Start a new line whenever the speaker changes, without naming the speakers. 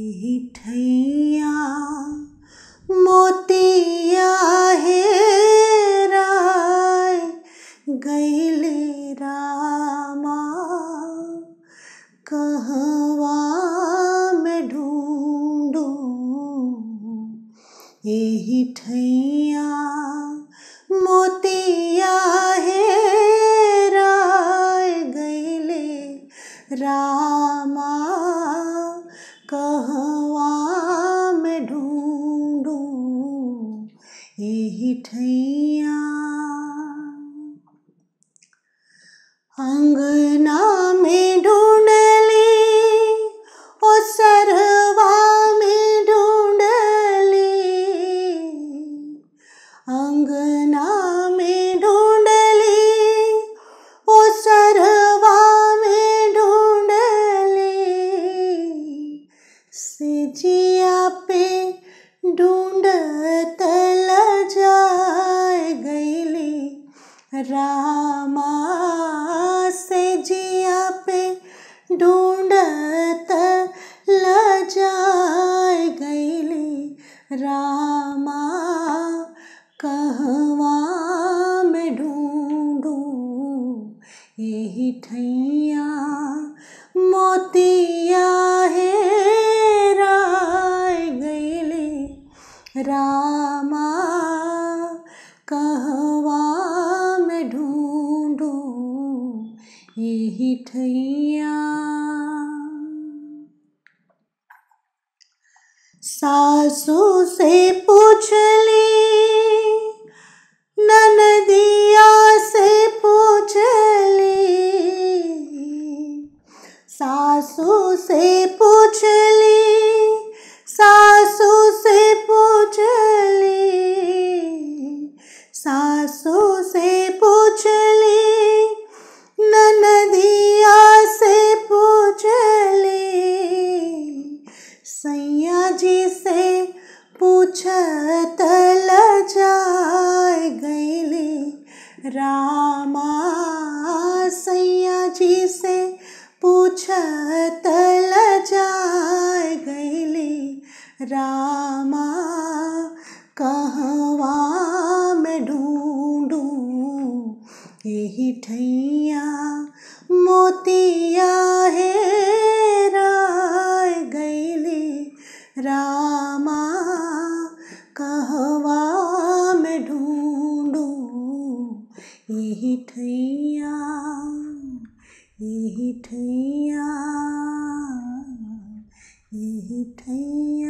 एही ठैया मोतिया हेराय गइले रामा कहवा में ढूंढू एही ठैया मोतिया हेराय गइले रामा कहवा में ढूंढू एही ठैया अंगना में ढूंढली ओ सरवा में ढूंढली अंगना में ढूंढली ओ सरवा में ढूंढली सिजिया पे ढूंढत लजाय गइली रामा से जिया पे ढूंढत लजाय गइली रामा कहवा में ढूंढू एही ठैया मोतिया हेराय गइली रामा कहवा में ढूंढू एही ठैया सासू से पूछली ननदिया से पूछली सासू से पूछली सासू से पूछली सासू से पूछली ननदिया से पूछली सैया जी से पूछत लजाय गइली रामा सैया जी से पूछत लजाय गइली रामा कहवा में ढूंढू एही ठैया मोतिया हेराय गइली रामा कहवा में ढूंढू एही ठैया एही ठैया एही ठैया